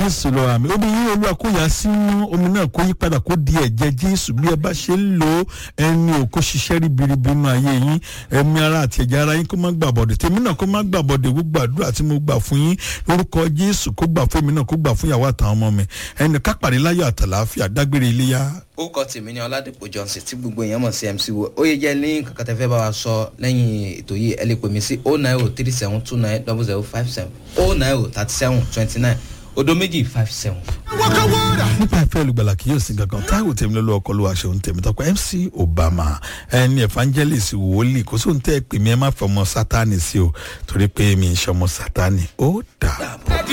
jésù lọ àmì omi yín olúwa kó yà sínú omi náà kó yí padà kó di ẹ̀jẹ̀ jésù bí ẹ bá ṣe ń lo ẹni ò kó ṣiṣẹ́ ribiribi nínú ayé yín ẹ̀mí ara àti ẹ̀jẹ̀ ara yín kó má gbà bọ̀dẹ̀ tèmi náà kó má gbà bọ̀dẹ̀ gbogbo àdúrà tí mo gbà fún yín lórúkọ jésù kó gbà fún mi náà kó gbà fún ìyàwó àtàwọn ọmọ mi ẹnì kápàdé láyọ̀ àtàlàáfíà dágbére iléyà orúkọ tèmi ni ọládìpọ̀ johnson tí gbogbo èèyàn mọ̀ sí mc wo ó yẹ jẹ́ ní nǹkan kan tẹ́ fẹ́ bá wa sọ lẹ́yìn ètò yìí ẹ lè pè mí sí oh nine oh three seven two nine double zero five seven oh nine oh thirty seven twenty nine odo méjì five seven. nípa ìfẹ́ olùgbàlà kì yóò sin kankan táwọn tèmi lọ́lọ́ ọkọ ló wà ṣe òun tèmi tọpẹ́ mc obama ẹni evangelist wòlíì kò sóhun tẹ́ ẹ pè mí ẹ má fọmọ sátani sí o torí pé mi ń ṣọmọ sátani ó dà bọ̀.